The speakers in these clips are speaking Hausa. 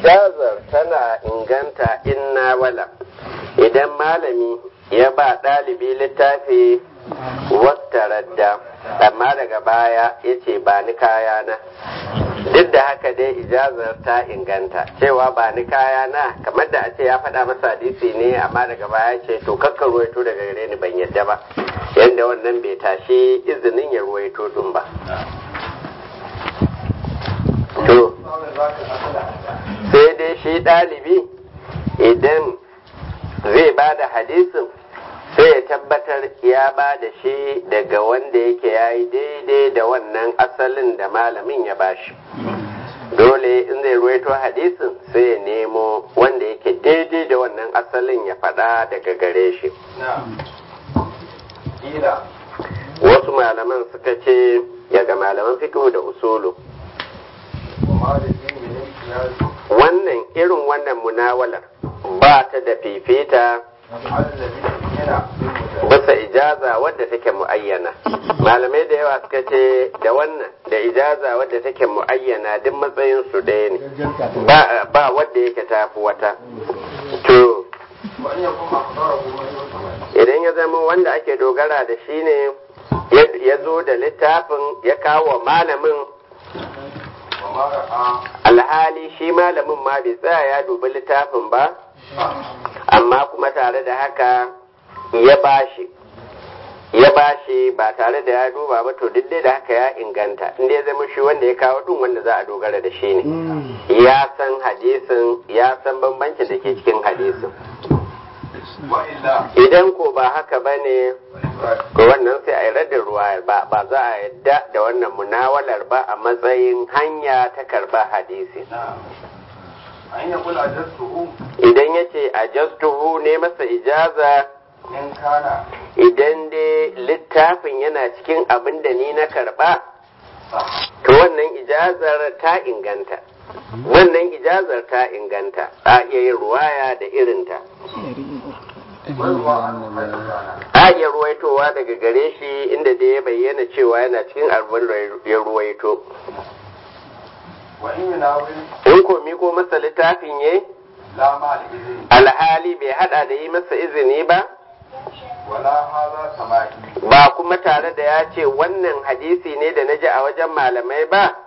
ijazar tana inganta inna wala idan malami ya ba ɗalibi littafi wata radda amma daga baya ya ce ba ni kayana duk da haka dai ijazar ta inganta cewa ba ni kayana kamar da a ce ya faɗa masa hadisi ne amma daga baya ce to kakka ruwaito daga gare ni ban yadda ba yadda wannan bai tashi izinin ya ruwaito ɗin ba to sai dai shi ɗalibi idan zai ba da hadisin sai ya tabbatar ya ba da shi daga wanda yake ya yi daidai da wannan asalin da malamin ya ba shi dole in zai ruwaito hadisin sai ya nemo wanda yake daidai da wannan asalin ya faɗa daga gare shi wasu malaman suka ce daga malaman fikihu da usulu wannan irin wannan munawalar ba ta da fifita bisa ijaza wadda take mu'ayyana malamai da yawa suka ce da wannan da ijaza wadda take mu'ayyana duk matsayin su ɗaya ne ba wadda yake tafi wata to idan ya zama wanda ake dogara da shi ne ya zo da littafin ya kawo malamin alhali shi malamin ma bai tsaya ya dubi littafin ba amma kuma tare da haka ya bashi ya bashi ba tare da ya duba ba to duk da haka ya inganta inda ya zama shi wanda ya kawo din wanda za a dogara da shi ne ya san hadisin ya san bambancin da ke cikin hadisin idan ko ba haka ba ne ko wannan sai a yi radin ruwa ba za a yadda da wannan munawalar ba a matsayin hanya ta karba hadisi idan ya ce a jastuhu ne masa ijaza idan dai littafin yana cikin abin da ni na karba to wannan ijazar ta inganta wannan ijazar ta inganta a iya yin ruwaya da irinta a iya ruwaitowa daga gare shi inda dai ya bayyana cewa yana cikin abin ya ruwaito in ko miko masa littafin ye alhali bai hada da yi masa izini ba ba kuma tare da ya ce wannan hadisi ne da na ji a wajen malamai ba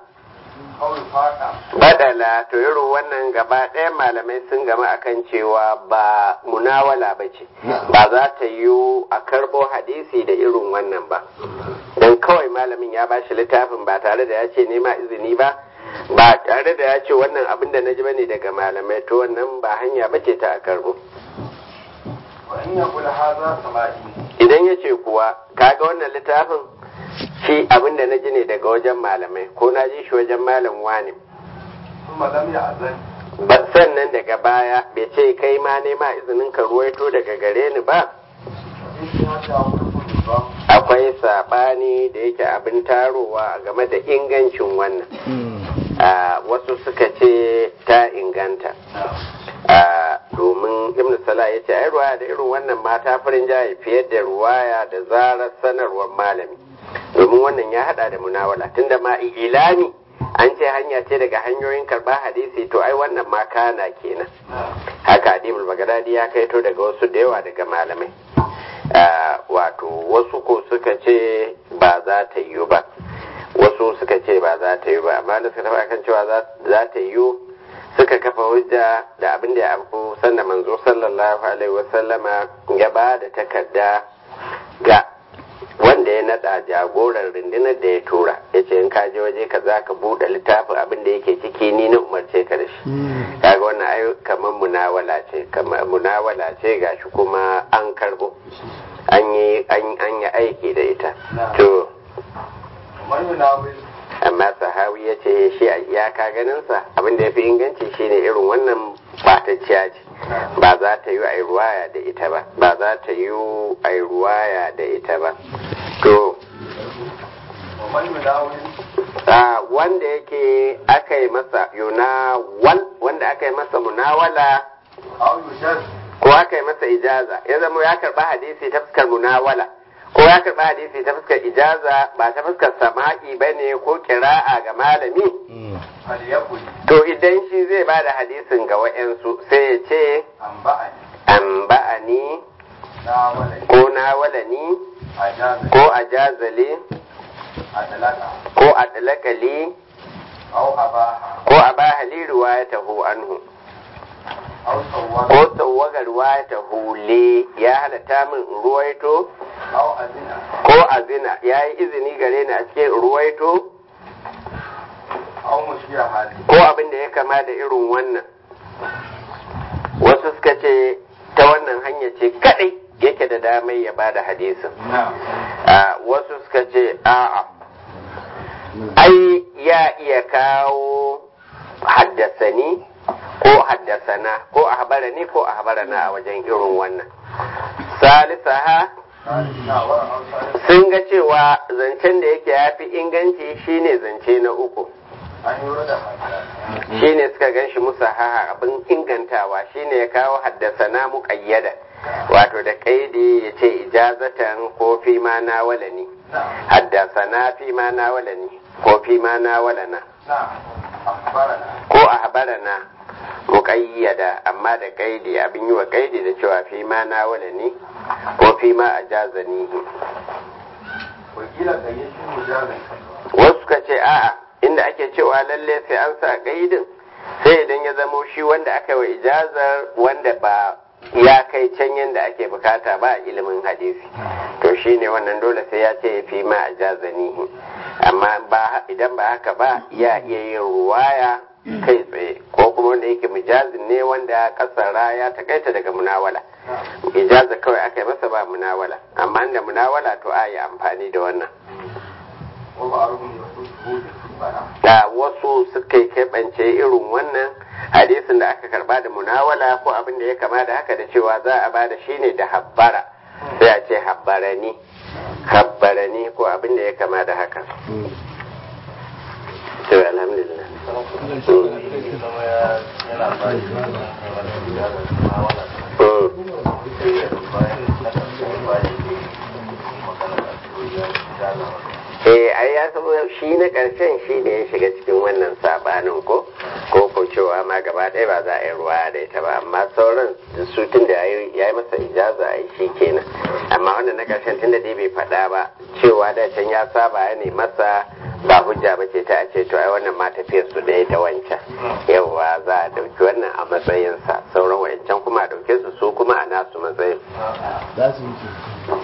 badala to irin wannan gaba ɗaya malamai sun gama akan cewa ba munawala ba ce ba za ta yi a karɓo hadisi da irin wannan ba don kawai malamin ya bashi littafin ba tare da ya ce nema izini ba ba tare da ya ce wannan abin da na ji bane daga malamai to wannan ba hanya ba ce ta a karɓo idan ya ce kuwa kaga wannan littafin shi abin da na ji ne daga wajen malamai ko na ji shi wajen malam wani sannan daga baya bai ce kai ma nema izinin ka ruwaito daga gare ni ba akwai saɓani da yake abin tarowa game da ingancin wannan wasu suka ce ta inganta domin ibn salah ya ce ai ruwaya da irin wannan mata farin jaye fiye da ruwaya da zarar sanarwar malami domin wannan ya hada da munawala tunda ma ilani an ce hanya ce daga hanyoyin karba hadisi to ai wannan ma kana kenan haka adimul bagadadi ya kaito daga wasu da yawa daga malamai wato wasu ko suka ce ba za ta yiwu ba wasu suka ce ba za ta yiwu ba amma da suka taɓa kan cewa za ta yiwu suka kafa hujja da abin da ya abu sanda manzo sallallahu alaihi wasallama ya ba da takarda ga wanda ya nada jagoran rundunar da ya tura ya ce in ka je waje ka za ka buɗe littafin abin da yake ciki ni na umarce ka da shi kaga wannan ai kamar munawala ce kamar munawala ce gashi kuma an karbo an yi an yi aiki da ita to amma sahawi ya ce shi ya ka ganinsa abin da ya fi inganci shine irin wannan batacciya ce ba za ta yi a ruwaya da ita ba ba za ta yi a ruwaya da ita ba to wanda yake aka yi masa yunawal wanda aka yi masa munawala ko aka yi masa ijaza ya zama ya karba hadisi ta fuskar munawala ko ya karɓi hadisi ta fuskar ijaza ba ta fuskar sama'i ba ne ko kira'a ga malami فليقل to idan shi zai ba da hadisin ga wa'yansu sai ya ce أنبأني an ba'ani ناولني ko nawalani أجازني ko ajazali أدلك ko adlakali أو أباها ko abahali riwayatahu anhu أو صور ko tsawaga riwayatahu li ya halatta min in ruwaito أو أذن ko azina ya yi izini gare ni a cikin ruwaito أو مشيع هذه ko abin da ya kama da irin wannan wasu suka ce ta wannan hanya ce kadai yake da damai ya bada hadisin نعم a wasu suka ce a'a ai ya iya kawo haddasani ko haddasana ko ahbarani ko ahbarana a wajen irin wannan salisaha ثالثا ورأوا ثالثا sun ga cewa zancen da yake ya fi inganci shine zance na uku أن يورد حدث shine suka gan shi musa haha abin ingantawa shine ya kawo haddasana muƙayyada wato da kaidi ya ce ijazatan ko fi ma na walani نعم haddasana fi ma na walani ko fi ma na walana نعم أخبرنا ko a habarana muƙayyada amma da kaidi abin yi wa kaidi da cewa fi ma na walani ko fi ma a jazani وقيل قيد مجاز wasu ka ce a'a inda ake cewa lalle sai an sa kaidin sai idan ya zamo shi wanda aka yi wa ijazar wanda ba ya kai can yadda ake bukata ba a ilimin hadisi to shi ne wannan dole sai ya ce fi ma a jazanihi amma ba idan ba haka ba ya iya yin ruwaya kai tsaye ko kuma wanda yake mujazin ne wanda kasara ya takaita daga munawala ijaza kawai aka yi masa ba munawala amma da munawala to a yi amfani da wannan وبعضهم يخصه بالسبعة da wasu suka keɓance irin wannan hadisin da aka karba da munawala ko abin da ya kama da haka da cewa za a bada shi ne da habbara sai a ce habbarani habbarani ko abin da ya kama da haka to alhamdulillah Mm. eh ai ya zama shi na ƙarshen shi ne ya shiga cikin wannan sabanin ko ko ko cewa ma gaba ɗaya ba za a yi ruwa da ita ba amma sauran su tun da ya yi masa ijaza a yi shi kenan amma wannan na ƙarshen tun da dai bai faɗa ba cewa da can ya saba ya ne masa ba hujja ba ce ta a ce to ai wannan ma tafiyar su ɗaya da wancan yawa za a ɗauki wannan a matsayinsa sauran wa'ancan kuma a ɗauke su su kuma a nasu matsayin za su wuce